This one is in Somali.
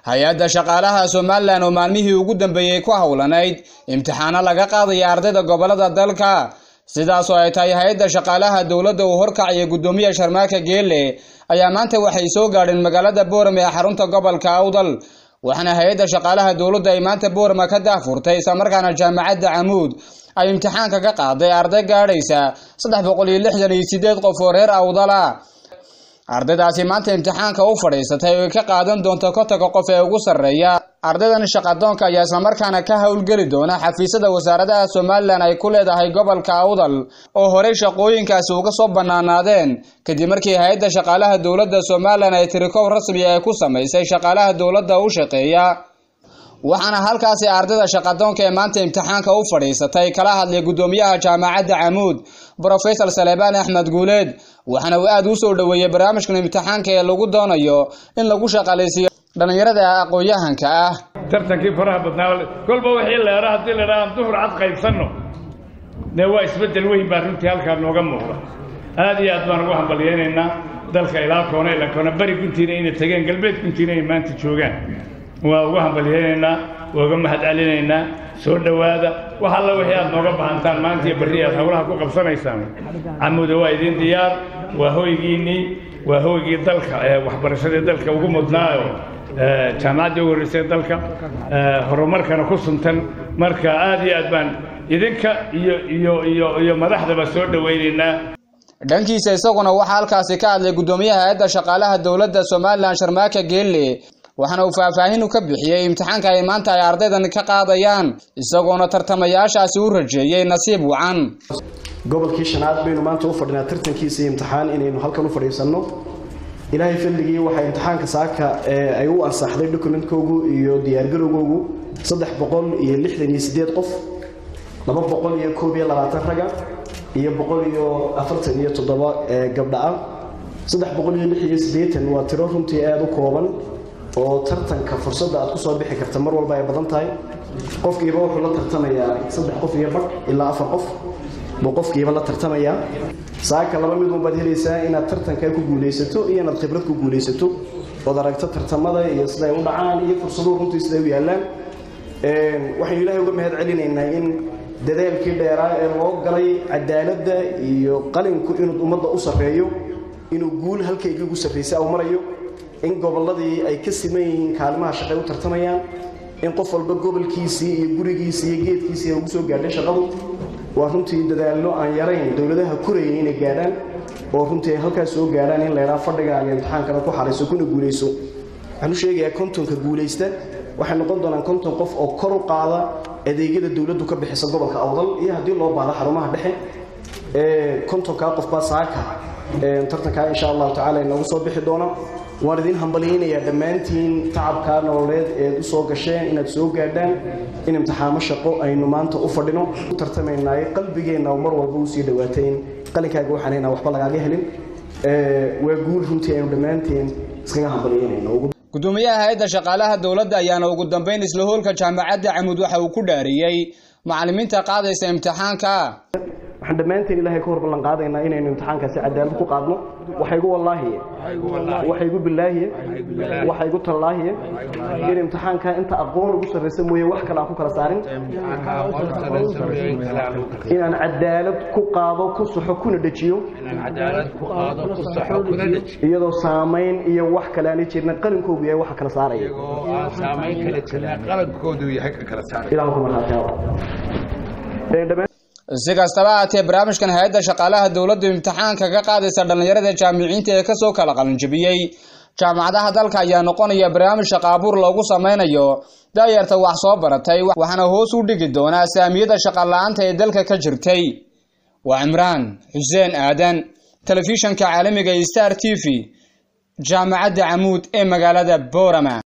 hay-adda shaqaalaha somalilan oo maalmihii ugu dambeeyey ku howlanayd imtixaano laga qaadaya ardayda gobolada dalka sidaas oo ay tahay hay-adda shaqaalaha dowladda uu horkacaya guddoomiya sharmaaka geelle ayaa maanta waxay soo gaadheen magaalada boorame ee xarunta gobolka awdal waxaana hay-adda shaqaalaha dowladda ay maanta boorama ka daafurtay islamarkaana jaamacadda camuud ay imtixaanka ka qaaday arday gaadhaysa saddex boqol iyo lixdan iyo sideed qof oo reer awdala ardaydaasi maanta imtixaanka u fadhiisatay oo ay ka qaadan doonto kotonka qof ee ugu sarreeya ardaydan shaqadoonka ayaa islamarkaana ka howlgeli doona xafiisyada wasaaradaha somalilan ay ku leedahay gobolka awdal oo horey shaqooyinkaasi uga soo bannaanaadeen kadib markii hay-adda shaqaalaha dowladda somalilan ay tirikow rasmi ay ku samaysay shaqaalaha dowladda u shaqeeya waxaana halkaasi ardayda shaqadoonka ee maanta imtixaanka u fadhiisatay kala hadlay guddoomiyaha jaamacadda camuud brofesor salebaan axmed guuleed waxaana uu aada u soo dhoweeyey barnaamijkan imtixaanka ee lagu doonayo in lagu shaqaalaysiiyo dhallinyarada aqoon-yahanka ah tartankii faraha badnaa kolba wixii leera haddii la idhaha aan duhur cad qaybsanno dee waa isbeddel weyn baa runtii halkaa nooga muuqda aad iyo aad baan ugu hambalyaynaynaa dalka ilaa koona ila koona beri guntiina inay tageen galbeed guntiina ay maanta joogaan waa ugu hambalyaynaynaa waa uga mahad celinaynaa soo dhowaada wax alla wixii aad nooga bahantaan maanta iyo berri aad howlaha ku qabsanaysaan camuuda waa idiin diyaar waa hoygiinnii waa hoygii dalka ee waxbarashadii dalka ugu mudnaayo jaamacaddii ugu horreysay dalka horumarkana ku suntan marka aad iyo aad baan idinka iyo iyo iyo iyo madaxdaba soo dhowaynaynaa dhankiisa isaguna waxaa halkaasi ka hadlay guddoomiyaha hay-adda shaqaalaha dowladda somalilan sharmaaka geelle waxaana uu faahfaahin u ka bixiyey imtixaanka ay maanta ay ardaydan ka qaadayaan isagoona tartamayaashaasi u rajeeyey nasiib wacan gobolkii shanaad baynu maanta u fadhinaa tartankiisa iyo imtixaan inaynu halkan u fadhiisanno ilaahay fadligii waxaa imtixaanka saaka ay u ansaxday dokumentkoogu iyo diyaargarowgoogu saddex boqol iyo lixdan iyo sideed qof laba boqol iyo koob iyo labaatan raga iyo boqol iyo afartan iyo toddoba gabdha ah saddex boqol iyo lix iyo siddeetan waa tiro runtii aada u kooban oo tartanka fursadda aad ku soo bixi karta mar walba ay badan tahay qofkiiba wuxuu la tartamayaa saddex qof iyo badh ilaa afar qof buu qofkiiba la tartamayaa saaka laba mid unbaad helaysaa inaad tartankaa ku guulaysato iyo inaad khibrad ku guulaysato ood aragto tartamada iyo siday u dhacaan iyo fursaduhu runtii siday u yaallaan waxaynu ilaahay uga mahad celinaynaa in dadaalkii dheeraa ee loo galay cadaaladda iyo qalinku inuu ummadda u sarreeyo inuu guul halkaygii ugu sarraysay au marayo in gobolladii ay ka siman yihiin kaalimaha shaqay u tartamayaan in qof walba gobolkiisii iyo gurigiisii iyo geedkiisii ay ugu soo gaadhay shaqadu waa runtii dadaallo aan yarayn dowladaha korayay inay gaadhaan oo runtii ay halkaas soo gaadhaan in laydhaa fadhigaaga imtixaankana ku xarayso kuna guulayso waxaan u sheegayaa kontonka guulaysta waxay noqon doonaan konton qof oo kor u qaada adeegyada dowladdu ka bixisa gobolka awdal iyo haddii loo baahdo xarumaha dhexe kontonkaa qofbaa saaka tartankaa insha allahu tacala inoogu soo bixi doona waan idin hambalyaynayaa dhammaantiin tacabkaa nololeed eed u soo gasheen inaad soo gaadhaan in imtixaamo shaqo aynu maanta u fadhino u tartamaynaayo qalbigeenna mar walba usii dhawaatay in qalinkaaga waxaan haynaa waxba lagaaga helin waa guul runtii aynu dhammaanteen iskaga hambalyaynayno guddoomiyaha hay-adda shaqaalaha dowladda ayaana ugu dambeyn isla hoolka jaamacadda camuud waxa uu ku dhaariyey macallimiinta qaadaysa imtixaanka waxaan dhammaanteen ilaahay ka hor ballan qaadaynaa inaynu imtixaankaasi cadaalad ku qaadno waxaygu wallaahiye waxaygu bilaahiye waxaygu tallaahiye in imtixaanka inta aqoon ugu sarraysa mooye wax kale aan ku kala saarin inaan cadaalad ku qaado ku saxo kuna dhejiyo iyadoo saamayn iyo wax kale aanay jirna qalinkoogu yahay waxa kala saaraya ilaah ku marhaataawa si kastaba haatee barnaamijkan hay-adda shaqaalaha dowladdu imtixaanka ka qaadaysa dhallinyarada jaamiciinta ee kasoo kala qalinjabiyey jaamacadaha dalka ayaa noqonaya barnaamij shaqaabuur loogu sameynayo daayarta wax soo baratay waxaana hoos u dhigi doonaa saamiyada shaqala-aanta ee dalka ka jirtay waa cimraan xuseen aadan telefishanka caalamiga star t v jaamacadda camuud ee magaalada boorama